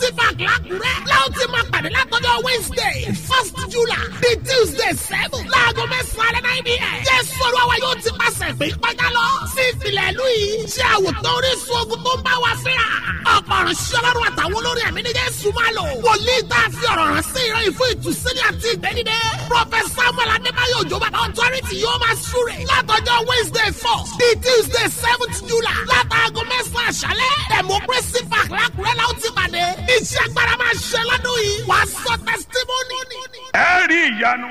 mercy park lákùrẹ́. láwọn ti máa pàdé látọjọ́ wednesday first july di tuesday seven láago mẹ́sàn-án alẹ́ náà ibi ẹ̀. jésù olúwa yóò ti pàṣẹ pé kọjá lọ sí ìpìlẹ̀ ìlú yìí. ṣé àwòtán orísun ogun tó ń bá wa fínra. ọ̀pọ̀ ọ̀rọ̀ sí ọlọ́run àtàwọn olórí ẹ̀mí ní jésù máa lò. wòlíì tá a fi ọ̀rọ̀ rán sí ìran ìfún ìtúsílẹ̀ àti ìgbẹ́nidẹ́. prọfẹsọ samuel adébáyọ̀ òjò bàbá authority yóò máa súre. látọjọ́ wednesday four di tuesday seventh july látàgọ́ mẹ́sàn-án àṣálẹ́. democracy park lákùrẹ́ la ó ti pàdé. iṣẹ́ agbára máa ṣe lọ́dún yìí. wàá sọ testimony. ẹ rí ìyanu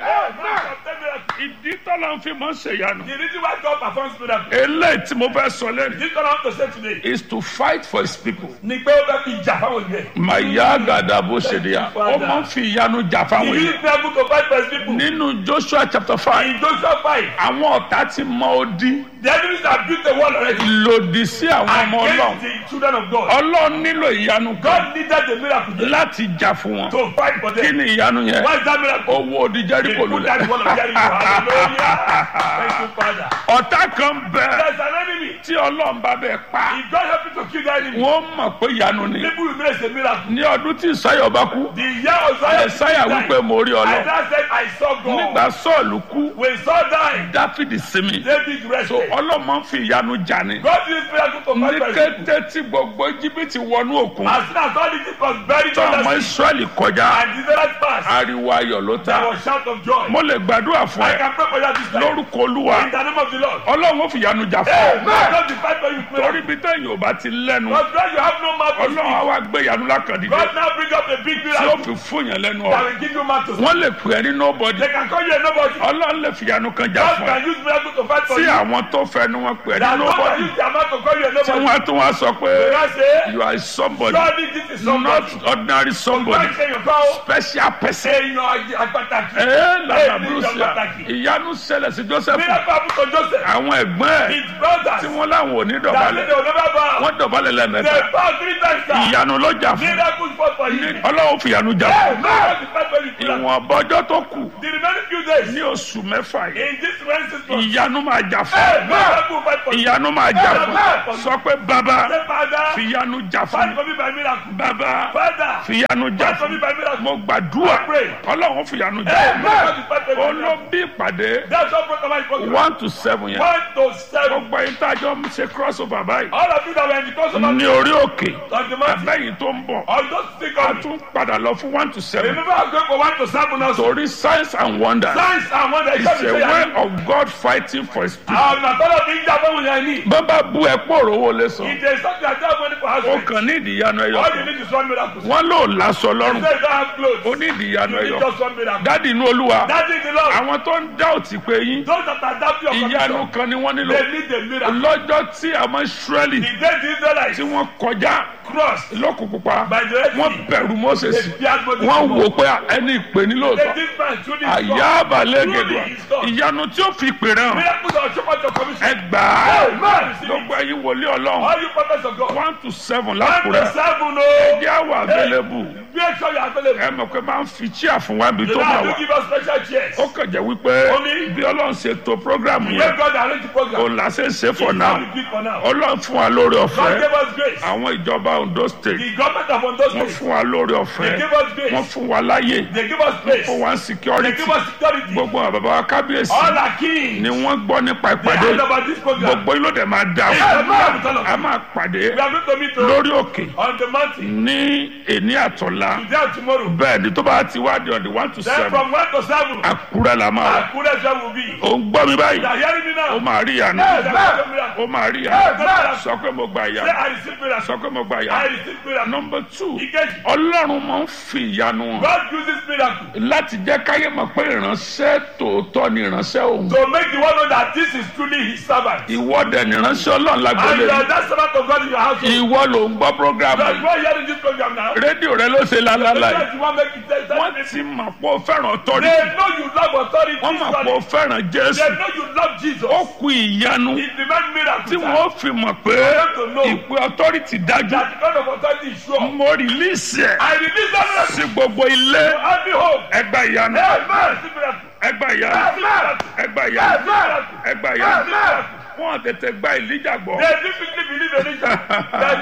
ìdí tọ́lá ń fi mọ́ ṣe ìyanu The reason why God performs miracles. eléyìí tí mo fẹ́ sọ lẹ́nu This one I want to say today is to fight for his people. ni pé ó fẹ́ fi jà fáwọn ìgbẹ́. màyà gàdà bó ṣe di ya ó máa ń fi ìyanu jà He fáwọn used èèyàn. miracle to fight for his people. nínú joshua chapter five In Joshua 5, àwọn ọ̀tá ti mọ odi the enemies have built a wall already lòdì sí àwọn ọmọ against ọlọ́run the children of God. ọlọ́run nílò ìyanu kan God needed the miracle láti jà fún wọn to fight for kí them. ni ìyanu yẹn What is that miracle? owó odi He jẹ́ríkò put that lulẹ̀ wall of Jericho. Hallelujah. Thank you, Father. ọ̀tá kan bẹ There's an enemy. tí ọlọ́run bá bẹ pa If God help you to kill that enemy, wọ́n mọ̀ pé ìyanu ni people will make a miracle. ní ọdún tí ìsáyọ̀ bá kú The year of Zion, ẹ̀sáyà wípé mo rí ọlọ́ Isaiah said, I saw nígbà God. sọ́ọ̀lù kú When Saul died, dáfídì sinmi David rested. ọlọ́mọ ń fi ìyanu jà ni God used miracle to ní fight for his people. kété tí gbogbo jìbìtì wọnú òkun As soon as all the people was buried tí ọmọ under sea, israẹli kọjá and the Israelites passed, ariwo ayọ̀ ló ta there was shout of joy. mo lè gbàdúrà fún I ẹ can pray for you this time. lórúkọ olúwa In the name of the Lord. ọlọ́run ó fi ìyanu jà fún Hey, ọ man, God will fight for you with torí miracle. bí téèyàn ò bá ti lẹ́nu Because when you have no mouth to ọlọ́run á speak, wá gbé ìyanu lákàndínlẹ̀ God now bring up a big tí ó miracle fi fún yẹn lẹ́nu that ọ will give you mouth to speak. wọ́n lè pè é ní nobody They can call you a nobody. ọlọ́run lè fi ìyanu kan jà God fún ẹ can use miracle to fight for tí you. àwọn tó fẹnu wọn pè é ní That God can nobody use their mouth to call you a tí nobody. wọ́n á tún wá sọ pé God say, you are somebody surely this is somebody. not ordinary somebody God say you call special person. èèyàn àpàtàkì. ee lana Èèyàn brucia pàtàkì. ìyanu ṣẹlẹ̀ sí joseph Miracle happen to Joseph. àwọn ẹ̀gbọ́n ẹ̀ His brothers. tí wọ́n láwọn ò ní That dọ̀bálẹ̀ they will never bow. wọ́n dọ̀bálẹ̀ They lẹ́mẹ̀ta bow three times. sir. ìyanu lọ́jà fún Miracle fought for you. ọlọ́run fi ìyanu jà Hey, fún God will fight for you. Miracle. ìwọ̀n bọ́jọ́ tó kù The remaining few days ní oṣù mẹ́fà yìí in this Wednesday month. ìyanu máa jà Hey, fún miracle will fight for you. ìyanu máa jà fún sọ pé bàbá Say, Father, fi ìyanu jà fún fight for me by miracle. bàbá Father, fi ìyanu jà fight for me fún by miracle. mo gbàdúrà I pray. ọlọ́run fi ìyanu jà Hey, fún God will fight for me. by miracle. olóbi ìpàdé That's what program is program. one to seven yẹn One to seven. gbogbo yìí tá a jọ ń ṣe cross over báyìí All of you that were in the course of ní orí òkè on the mountain. abẹ́yìn tó ń bọ̀ All those think a of me. tún padà lọ fún one to seven Remember, I'm going for one to seven also. torí signs and wonders Signs and wonders. it's a way of God fighting for his people. àwọn àtọ́lọ́ fi ń jà fún wọn ní. bàbá bu ẹ̀pọ̀ òrówó lè sọ ìdè sọ́kì àti àwọn ẹni for house ó rent. kàn ní ìdíyanu ẹyọ all you kan need is one miracle. wọn lò lásọ you lọ́rùn say you don't have clothes. ó ní ìdíyanu you ẹyọ need kan just one miracle. dádì inú olúwa that is the Lord. àwọn tó ń dá òtí pé yín those that are doubting your ìyanu condition. kan ni wọ́n nílò they need a miracle. lọ́jọ́ tí àwọn israẹli the day the Israelites tí wọ́n kọjá cross lókun pupa by the Red wọ́n Sea. bẹ̀rù moses they feared Moses. wọ́n wò pé ẹni ìpè ní they lóòótọ́ did man truly is àyà God. àbálẹ̀ Truly gẹ̀dọ̀ is God. ìyanu tí ó fi pè rẹ̀ hàn miracles are shown your commission. ẹ gbà á Amen. gbogbo ẹ̀yin wòlíì ọlọ́run all you prophets of God. one to seven one to lákùrẹ́ seven o. ẹjẹ́ àwọ̀ available make sure you are available. ẹ mọ̀ pé máa ń fi chíà fún wa ibi you tó know bá how wà to give us special chairs. ó kàn jẹ́ wípé Only- bí ọlọ́run ṣe to programu when yẹn God arrange the program. òun là ṣe ń ṣe for It's now not the big for now. ọlọ́run fún wa lórí God ọ̀fẹ́ gave us grace. àwọn ìjọba Ondo state The government of Ondo wọ́n State, fún wa lórí they ọ̀fẹ́ give us wọ́n grace. fún wa láyè They give us grace. fún wa They security give us security. gbogbo àwọn bàbá wa kábíyèsí All our kings, ni wọ́n gbọ́ nípa they ìpàdé heard about this program. gbogbo yìí ló dẹ̀ máa dà Amen. fún a máa pàdé We are going to meet lórí òkè on the mountain ní èní àtọ̀la today and tomorrow. bẹ́ẹ̀ ni tó bá ti wá di ọ̀dì one to Then seven from one to seven, àkúrẹ́ la máa wà Akure Shem will be. ó ń gbọ́ mi báyìí You are hearing me ó now? máa rí ìyanu Yes, I receive miracle. ó máa rí Yes, ìyanu yes. sọ pé mo gba Say, ìyanu I receive miracle. sọ pé mo gba I ìyanu receive miracle. nọmba two Ìkejì, ọlọ́run máa ń fi ìyanu hàn God uses miracle láti jẹ́ káyé mọ̀ pé ìránṣẹ́ tòótọ́ ni ìránṣẹ́ òun to make the world know that this is truly his servant. ìwọ́dẹ̀ ni ìránṣẹ́ ọlọ́run And lágbólé you are that servant of God in your household. ìwọ ló ń gbọ́ programu But you are hearing this program now. rédíò rẹ ló ṣe lálálà yìí Because you want to make it tell wọ́n that ti mọ̀ pé ó fẹ́ràn They ọ̀tọ́rìtì know you love authority. wọ́n mọ̀ pé ó fẹ́ràn They jésù know you love Jesus. ó kú ìyanu It demands miracle. tí sir. wọ́n fi mọ̀ pé ìpè ọ̀tọ́rìtì dájú That the God of authority is sure. mo rìlíìsì ẹ̀ I release that miracle sí gbogbo ilé to every home. ẹgbà ìyanu Amen. See miracle. ẹgbà ìyanu Amen. ẹgbà ìyanu Amen. ẹgbà ìyanu Amen. wọn tètè gba ìlíjà gbọ́ They differently believe in it. Daddy,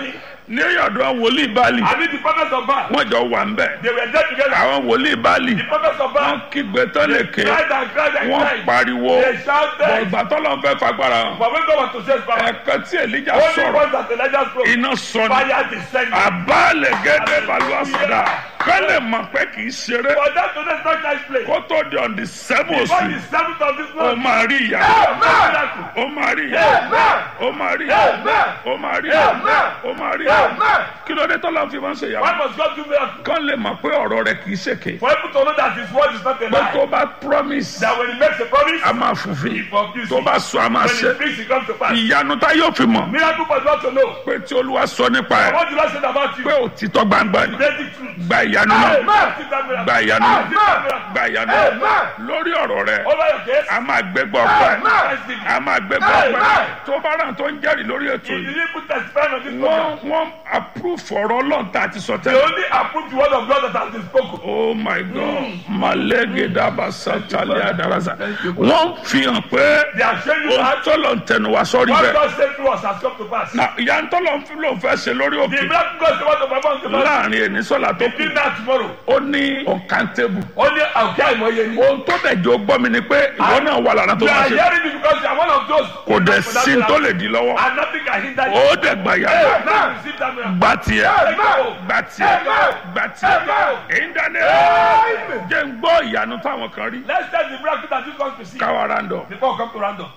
ní ọ̀dọ̀ wòlíì báàlì I mean the prophets of Baal. wọ́n jọ wà ń bẹ̀ They were there together. àwọn wòlíì báàlì The prophets of Baal. wọ́n kígbe tán lè ké Cried and cried and wọ́n cried. pariwo They shouted. bọ̀gbà tọ́lọ́ fẹ́ fagbára hàn But when God was to say his power, ẹ̀kan tí èlíjà only sọ̀rọ̀ once that Elijah spoke, iná sọ ni fire descended. àbálẹ̀ gẹ́gẹ́ balùwà sọ̀dà kọ́lẹ̀ mọ̀ pé kì í ṣeré For that today is not nice place. kó tó di on the seven Before oṣù the seventh of this ó month, máa rí ìyá miracle. ó máa rí ìyá ó máa rí ìyá ó máa rí ìyá ó máa rí ìyá kí ló dé tọ́lá fi máa ń ṣe Why ìyàwó must God do miracle? kán lè mọ̀ pé ọ̀rọ̀ rẹ̀ kì í ṣèké For people to know that his word is not a pé tó lie. bá promise That when he makes a promise, a máa fùfin he fulfills tó it. bá sọ a máa When ṣe he speaks, it comes to pass. ìyanu tá yóò fi mọ̀ Miracle for God to know. pé tí olúwa sọ nípa ẹ̀ What did I say about you? pé òtítọ́ gbangba ni Basic truth. gba ìyanu náà Amen. See that miracle. gba ìyanu náà See that miracle. gba ìyanu náà lórí ọ̀rọ̀ rẹ̀ Over your case. a máa gbégbá ọpẹ́ Amen. a máa gbégbá ọpẹ́ tó bá ràn tó ń jẹ́rìí lórí ètò If you yìí didn't put that spell on this program, wọ́n wọ́n approve ọ̀rọ̀ ọlọ́run tá a ti sọ they tẹ́lẹ̀. only approve the word of God that has been spoken. oh my god malege daba satali adarasa wọ́n fi hàn pé They are showing you ohun that tọ́lọ̀ ń tẹnu wá sọ́rí what bẹ́ẹ̀ God said to us has come to pass. na ìyá ń tọ́lọ̀ ń fi lóun fẹ́ ṣe lórí The òkè miracle God said what to perform to pass. láàrin ẹni sọ́la tó kù Between that tomorrow. ó ní uncountable Only àwùjọ àìmọye ni. ohun tó dẹ̀ jọ gbọ́ mi ni pé ìwọ náà wà lára tó You máa are ṣe hearing me because you are one of those. kò dẹ̀ sí tó lè di lọ́wọ́ And nothing can hinder you. ó dẹ̀ gbà yà Amen. Receive that miracle. gbà tiẹ̀ Amen. gbà tiẹ̀ gbà tiẹ̀ Amen. ìdáná jẹ́ ń gbọ́ ìyanu táwọn kan rí Let's tell the miracle that you come to see káwa rándọ̀. before we come to random.